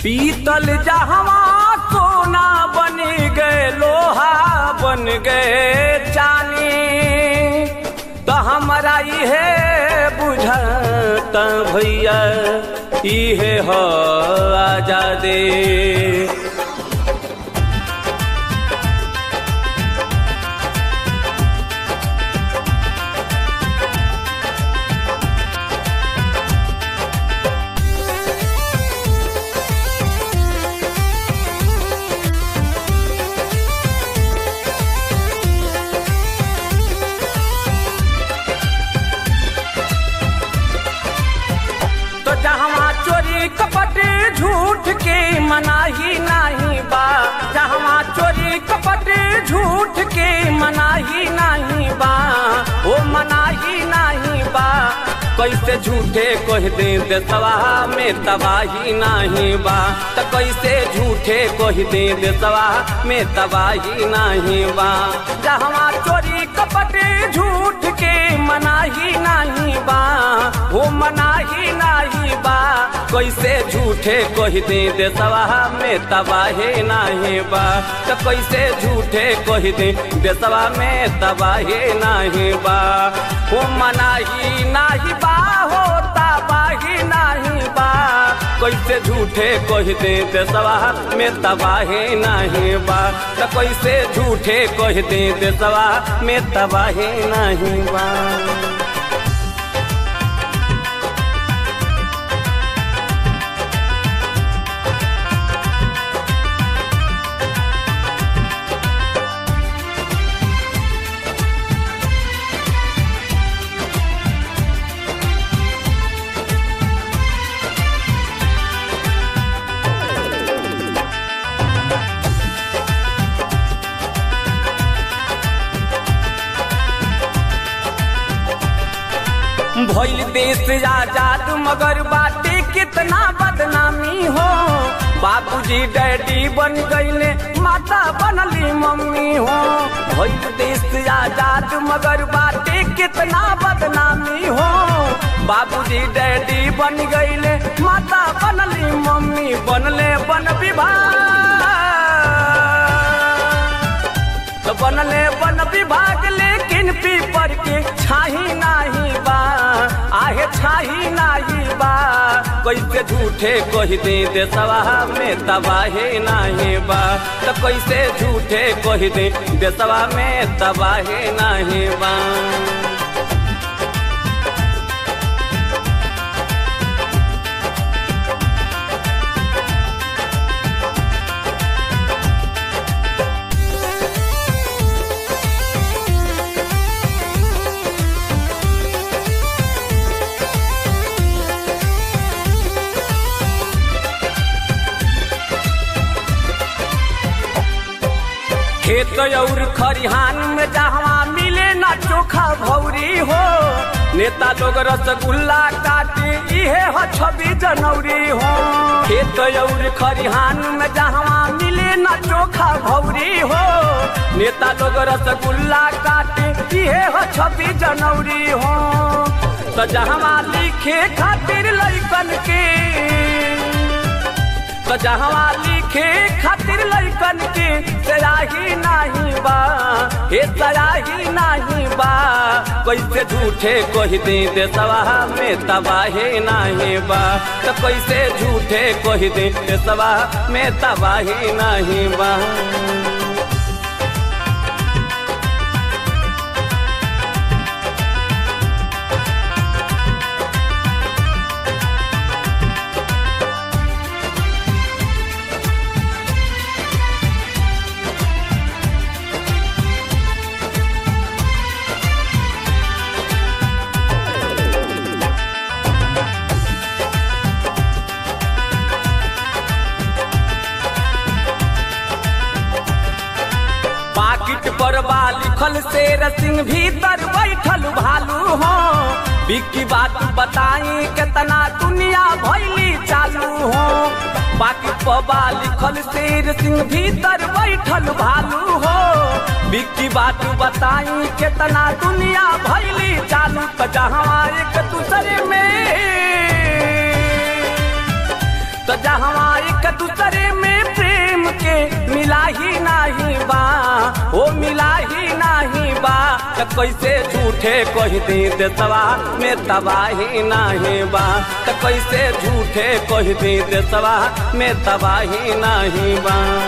पीतल जहवा सोना बन गए लोहा बन गए चानी तो हमारा इहे बुझता भैया इहे हो आजादे तो जहवा चोरी कपट झूठ के मनाही नाही बा जहवा चोरी कपट झूठ के मनाही नाही बा ओ मनाही नाही बा कैसे झूठे कह दे देसवा में तबाही नाही बा त कैसे झूठे कह दे देसवा में तबाही नाही बा जहवा चोरी कपट झूठ के मनाही नाही बा हो मनाही नाही बा कैसे झूठे कह दे देसवा में तबाहे नाही बा त कैसे झूठे कह दे देसवा में तबाहे नाही बा हो मनाही नाही बा हो तबाही नाही बा कैसे झूठे कह दे देसवा में तबाहे नाही बा त कैसे झूठे कह दे देसवा में तबाहे नाही बा भइल देश आजाद मगर बाटे कितना बदनामी हो बाबूजी डैडी बन गईले माता बनली मम्मी हो भइल देश आजाद मगर बाटे कितना बदनामी हो बाबूजी डैडी बन गईले माता बनली मम्मी बनले वन विभाग तो बनले वन विभाग लेकिन पीपर के छाही नाही बा आहे छाही नाही बा कैसे झूठे कह दे देसवा में तबाहे नाही बा तो कैसे झूठे कह दे देसवा में तबाहे नाही बा खेत और खरिहान में जहवा मिले ना चोखा भौरी हो नेता लोग रसगुल्ला काटे इहे हो छब्बीस जनवरी हो खेत और खरिहान में जहवा मिले ना चोखा भौरी हो नेता लोग रसगुल्ला काटे इहे हो छब्बीस जनवरी हो तो जहवा लिखे खातिर लैकन के तो जहवा लिखे खातिर लैकन के सयाही नाही बा हे सयाही नाही बा कैसे झूठे कह दे देसवा में तबाहे नाही बा तो कैसे झूठे कह दे देसवा में तबाहे नाही बा पाकिट पर बा लिखल शेर सिंह भीतर बैठल भालू हो बिक्की बात बताई केतना दुनिया भैली चालू हो पाकिट पर बा लिखल शेर सिंह भीतर बैठल भालू हो बिक्की बात बताई केतना दुनिया भैली चालू त जहाँ एक दूसरे में तो जहवा एक दूसरे में प्रेम के मिला ही नहीं बा ओ मिला ही नहीं बा तो कैसे झूठे कह दी देसवा में तबाही नहीं बा तो कैसे झूठे कह दी देसवा में तबाही नहीं बा